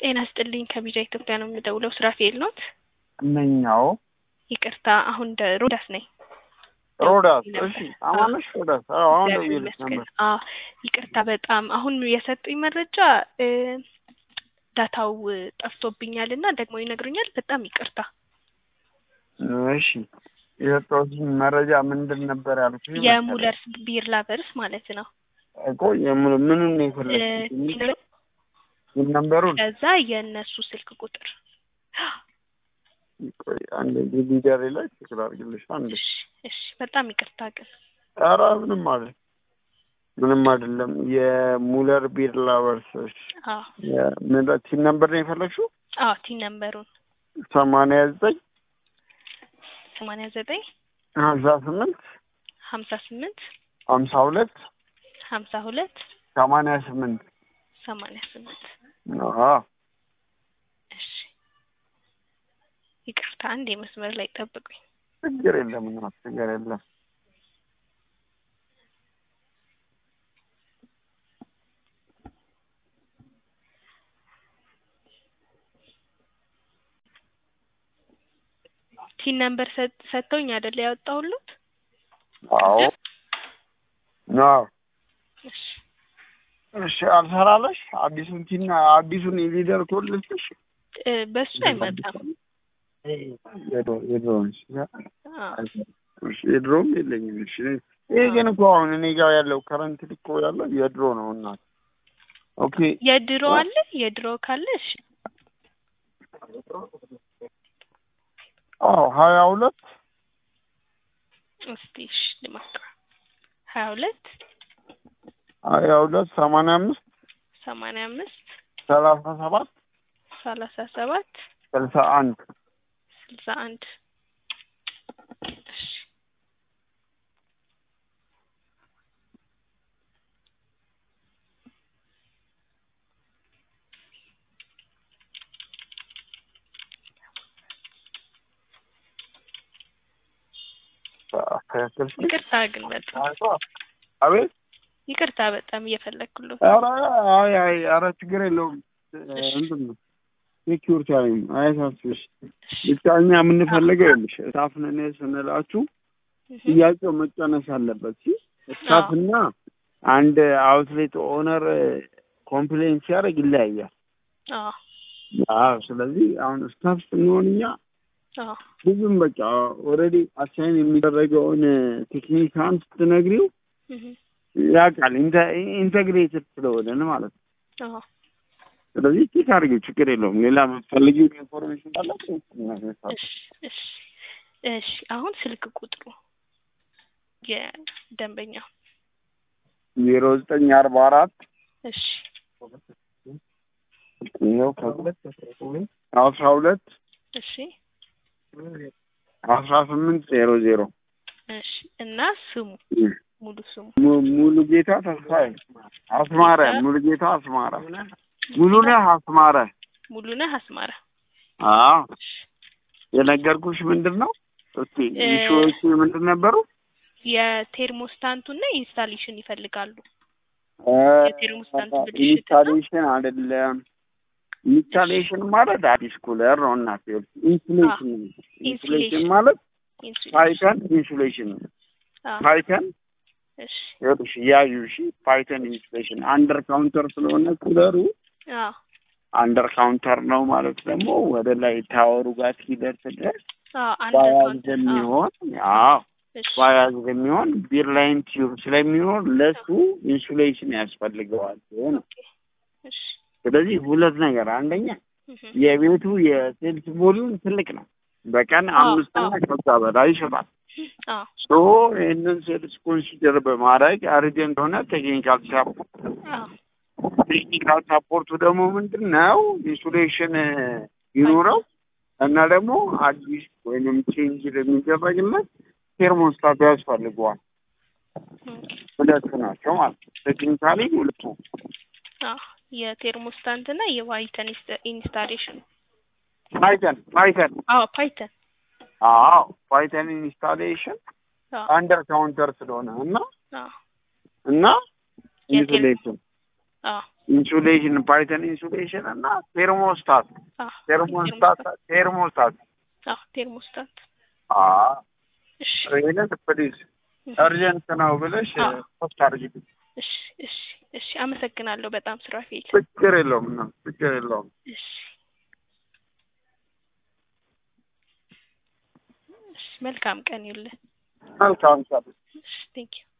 ጤና ስጥልኝ ከቢጃ ኢትዮጵያ ነው የምደውለው። ሱራፌል ኖት? እነኛው ይቅርታ አሁን ደ ሮዳስ ነኝ። ሮዳስ ነበር። እሺ፣ አማነሽ ሮዳስ። አዎ አሁን እግዚአብሔር ደውዬልሽ ይመስገን። ነበር። አዎ ይቅርታ በጣም አሁን የሰጡኝ መረጃ እ ዳታው ጠፍቶብኛል እና ደግሞ ይነግሩኛል። በጣም ይቅርታ። እሺ የሰጠሁትሽ መረጃ ምንድን ነበር ያልኩሽ? የሙለርስ ቢር ላቨርስ ማለት ነው እኮ የሙሉ ምኑን ነው እ የፈለግሽው? ምን ነበሩን? ከዛ የእነሱ ስልክ ቁጥር ቆይ አንዴ ሊደር ላይ ችግር አድርግልሽ አንዴ። እሺ እሺ በጣም ይቅርታ ግን ኧረ ምንም አይደል ምንም አይደለም። የሙለር ቢር ላቨርስ አዎ ቲን ነበር ነው የፈለግሽው? አዎ ቲን ነምበሩን ሰማንያ ዘጠኝ ሰማንያ ዘጠኝ ሀምሳ ስምንት ሀምሳ ስምንት ሀምሳ ሁለት ሀምሳ ሁለት ሰማንያ ስምንት ሰማንያ ስምንት አዎ እሺ ይቅርታ አንድ የመስመር ላይ ጠብቁኝ። ችግር የለም እናት ችግር የለም። ቲን ነምበር ሰጥ- ሰጥተውኝ አይደለ ያወጣሁሉት? አዎ አዎ እሺ እሺ አልሰራለሽ አዲሱን ቲና አዲሱን የሊደር ኮድ ልስጥሽ እ በሱ አይመጣም። የድሮ የድሮውን እሺ አዎ እሺ የድሮም የለኝም እሺ ይሄ ግን እኮ አሁን እኔ ጋር ያለው ከረንት እኮ ያለው የድሮ ነው እናት ኦኬ የድሮ አለ የድሮ ካለ እሺ አዎ ሀያ ሁለት እስቲ እሺ ልሞክር። ሀያ ሁለት ሀያ ሁለት ሰማንያ አምስት ሰማንያ አምስት ሰላሳ ሰባት ሰላሳ ሰባት ስልሳ አንድ ስልሳ አንድ እሺ ትክክል ይቅርታ ግን በጣም አቤት ይቅርታ በጣም እየፈለግኩለት ኧረ አይ አይ ኧረ ችግር የለውም እንትን ነው ሴኪዩር ታይም አያሳስብሽ ብቻ እኛ የምንፈልገው ይኸውልሽ ስታፍን ስንላችሁ ጥያቄው መጨነስ አለበት ሲ ስታፍና አንድ አውትሌት ኦነር ኮምፕሌን ሲያደርግ ይለያያል አዎ አዎ ስለዚህ አሁን ስታፍ ስንሆን እኛ አዎ ብዙም በቃ ኦልሬዲ አሳይን የሚደረገውን ቴክኒካን ስትነግሪው እህ ያውቃል ኢንተግሬትድ ስለሆነን ማለት ነው አዎ ስለዚህ ቼክ አድርጊው ችግር የለውም ሌላ የምትፈልጊው ኢንፎርሜሽን ካላችሁ እሺ እሺ እሺ አሁን ስልክ ቁጥሩ የደንበኛው ዜሮ ዘጠኝ አርባ አራት እሺ ይኸው ከሁለት አስራ ሁለት እሺ አስራ ስምንት ዜሮ ዜሮ እሺ እና ስሙ ሙሉ ስሙ mu- ሙሉ ጌታ ተስፋዬ አስማረ ሙሉ ጌታ አስማረ ሙሉነህ አስማረ ሙሉነህ አስማረ አዎ የነገርኩሽ ምንድን ነው እስቲ እ- ኢሹዎቹ ምንድን ነበሩ የቴርሞስታንቱና ኢንስታሌሽን ይፈልጋሉ የቴርሞስታንቱ ብልሽት ነው? ኢንስታሌሽን አይደለም ኢንስታሌሽን ማለት አዲስ ኩለር ነው እናት ኢንሱሌሽን ኢንሱሌሽን ኢንሱሌሽን። ማለት ኢንሱሌሽን ፓይተን ኢንሱሌሽን ነው አዎ ፓይተን እሺ ይኸውልሽ ያዩ እሺ ፓይተን ኢንሱሌሽን አንደር ካውንተር ስለሆነ ኩለሩ አዎ አንደር ካውንተር ነው ማለት ደግሞ ወደ ላይ ታወሩ ጋር ሲደርስ ድረስ አዎ አንድ ባያዝ አካውንት አዎ የሚሆን አዎ እሺ ባያዝ የሚሆን ቢር ላይን ቲዩብ ስለሚሆን ለሱ ኢንሱሌሽን ያስፈልገዋል ሲሆን ኦኬ እሺ ስለዚህ ሁለት ነገር አንደኛ እህ የቤቱ የሴልስ ቮሊዩም ትልቅ ነው በቀን አዎ፣ አምስት እና አዎ። ከዛ በላይ ይሸጣል አዎ ሶ ይህንን ሴልስ ኮንሲደር በማድረግ አርጀንት ሆነ ቴክኒካል ሳፖርት አዎ ቴክኒካል ሳፖርቱ ደግሞ ምንድን ነው ኢንሱሌሽን ይኖረው እና ደግሞ አዲስ ወይንም ቼንጅ የሚደረግለት ቴርሞስታት ያስፈልገዋል ኦኬ ሁለቱ ናቸው ማለት ነው ቴክኒካሊ ሁለቱ አዎ የቴርሞስታንት እና የዋይተን ኢንስታ- ኢንስታሌሽን ፓይተን ፓይተን አዎ ፓይተን አዎ ፓይተን ኢንስታሌሽን አዎ አንደር ካውንተር ስለሆነ እና አዎ እና የቴል- ኢንሱሌሽን አዎ ኢንሱሌሽን ፓይተን ኢንሱሌሽን እና ቴርሞስታት አዎ ቴርሞስታት ቴርሞስታት አዎ ቴርሞስታት አዎ እሺ ይሄንን ፕሊዝ እርጀንት ነው ብለሽ አዎ። ፖስት አድርጊልኝ። እሺ እሺ እሺ አመሰግናለሁ በጣም ሱራፌል ችግር የለውም እና ችግር የለውም። እሺ እሺ መልካም ቀን ይሁንልህ መልካም ሰ እሺ ቴንክ ዩ